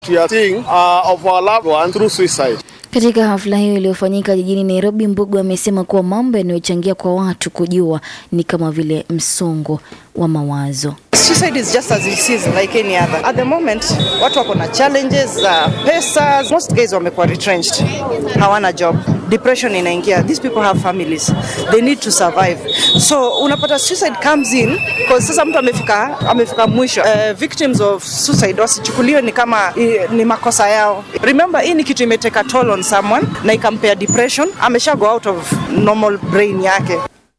We are seeing uh, of our loved ones through suicide. Katika hafla hiyo iliyofanyika jijini Nairobi, Mbugu amesema kuwa mambo yanayochangia kwa watu kujua ni kama vile msongo wa mawazo. Suicide is just as it is like any other. At the moment, watu wako na challenges za uh, pesa. Most guys wamekuwa retrenched, hawana job. Depression inaingia. These people have families. They need to survive. So unapata suicide comes in because sasa mtu amefika amefika mwisho. Uh, victims of suicide wasichukuliwe ni kama uh, ni makosa yao. Remember, hii ni kitu imeteka toll on someone na ikampea depression. Amesha go out of normal brain yake.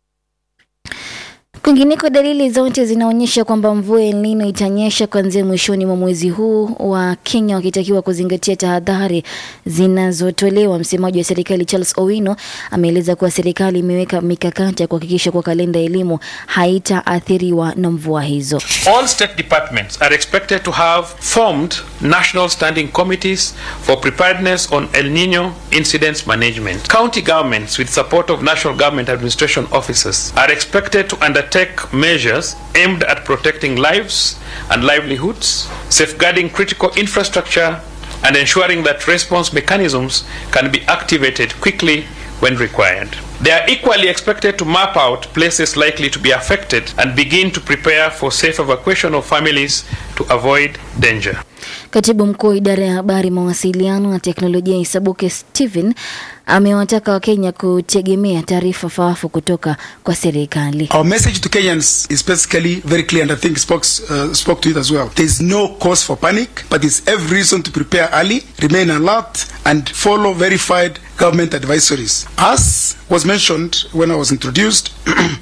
Kwingineko, dalili zote zinaonyesha kwamba mvua El Nino itanyesha kuanzia mwishoni mwa mwezi huu, wa Kenya wakitakiwa kuzingatia tahadhari zinazotolewa. Msemaji wa serikali Charles Owino ameeleza kuwa serikali imeweka mikakati ya kuhakikisha kuwa kalenda ya elimu haitaathiriwa na mvua hizo. All state departments are expected to have formed national standing committees for preparedness on El Nino incidents management. County governments, with support of national government administration officers, are expected to undertake measures aimed at protecting lives and livelihoods, safeguarding critical infrastructure, and ensuring that response mechanisms can be activated quickly when required. They are equally expected to map out places likely to be affected and begin to prepare for safe evacuation of families to avoid danger. Katibu mkuu wa idara ya habari, mawasiliano na teknolojia Isabuke Stephen amewataka Wakenya kutegemea taarifa faafu kutoka kwa serikali. Our message to Kenyans is basically very clear, and I think spoke, uh, spoke to it as well. There is no cause for panic, but there's every reason to prepare early, remain alert, and follow verified government advisories. As was mentioned when I was introduced,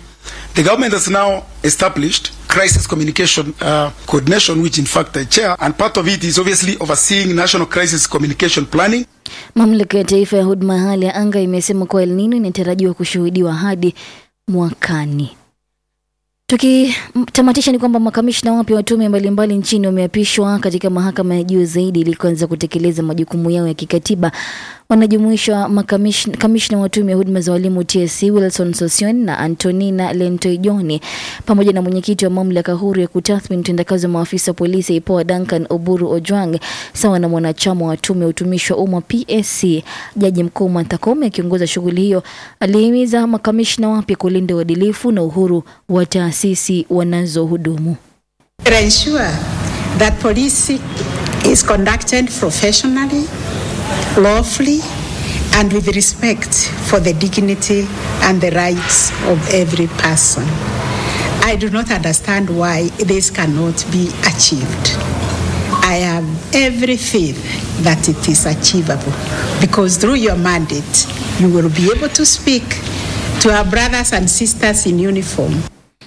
the government has now established crisis communication uh, coordination, which in fact I chair, and part of it is obviously overseeing national crisis communication planning. Mamlaka ya Taifa ya Huduma ya Hali ya Anga imesema kuwa El Nino inatarajiwa kushuhudiwa hadi mwakani. Tukitamatisha ni kwamba makamishna wapya wa tume mbalimbali nchini wameapishwa katika mahakama ya juu zaidi ili kuanza kutekeleza majukumu yao ya kikatiba. Wanajumuishwa makamishna wa tume ya huduma za walimu TSC Wilson Sosion na Antonina Lentoijoni pamoja na mwenyekiti wa mamlaka huru ya kutathmini utendakazi wa maafisa wa polisi IPOA Duncan Oburu Ojwang sawa na mwanachama wa tume ya utumishi wa umma PSC. Jaji mkuu Martha Koome akiongoza shughuli hiyo alihimiza makamishna wapya kulinda uadilifu na uhuru wa taasisi wanazohudumu. ensure that policing is conducted professionally, lawfully, and with respect for the dignity and the rights of every person. I do not understand why this cannot be achieved. I have every faith that it is achievable because through your mandate, you will be able to speak to our brothers and sisters in uniform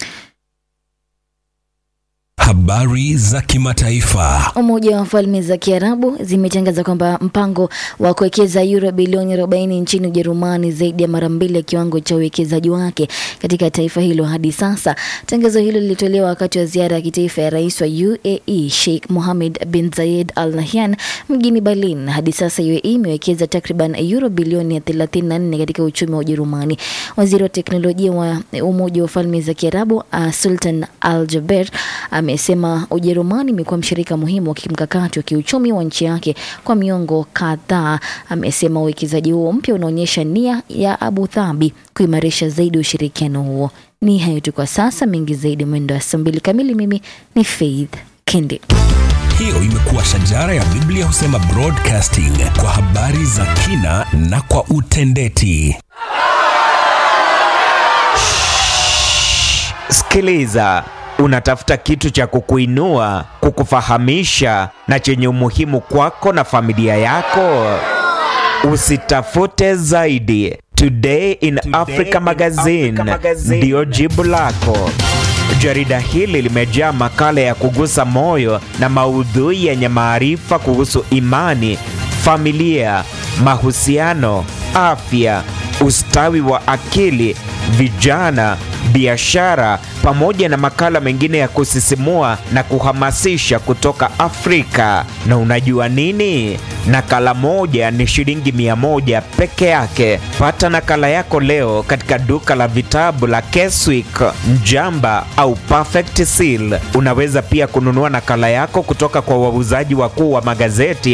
Habari za kimataifa. Umoja wa Falme za Kiarabu zimetangaza kwamba mpango wa kuwekeza euro bilioni 40 nchini Ujerumani zaidi ya mara mbili ya kiwango cha uwekezaji wake katika taifa hilo hadi sasa. Tangazo hilo lilitolewa wakati wa ziara ya kitaifa ya rais wa UAE Sheikh Mohammed bin Zayed Al Nahyan mjini Berlin. Hadi sasa UAE imewekeza takriban euro bilioni 34 katika uchumi wa Ujerumani. Waziri wa teknolojia wa Umoja wa Falme za Kiarabu uh, Sultan Al Jaber amesema Ujerumani imekuwa mshirika muhimu wa kimkakati wa kiuchumi wa nchi yake kwa miongo kadhaa. Amesema uwekezaji huo mpya unaonyesha nia ya Abu Dhabi kuimarisha zaidi ushirikiano huo. Ni hayo tu kwa sasa, mengi zaidi mwendo wa saa mbili kamili. Mimi ni Faith Kindi. Hiyo imekuwa shajara ya Biblia husema broadcasting kwa habari za kina na kwa utendeti. Sikiliza, unatafuta kitu cha kukuinua, kukufahamisha na chenye umuhimu kwako na familia yako. Usitafute zaidi. Today in Africa Magazine ndiyo jibu lako. Jarida hili limejaa makala ya kugusa moyo na maudhui yenye maarifa kuhusu imani, familia, mahusiano, afya, ustawi wa akili, vijana, biashara, pamoja na makala mengine ya kusisimua na kuhamasisha kutoka Afrika. Na unajua nini? Nakala moja ni shilingi mia moja peke yake. Pata nakala yako leo katika duka la vitabu la Keswick, Mjamba au Perfect Seal. Unaweza pia kununua nakala yako kutoka kwa wauzaji wakuu wa magazeti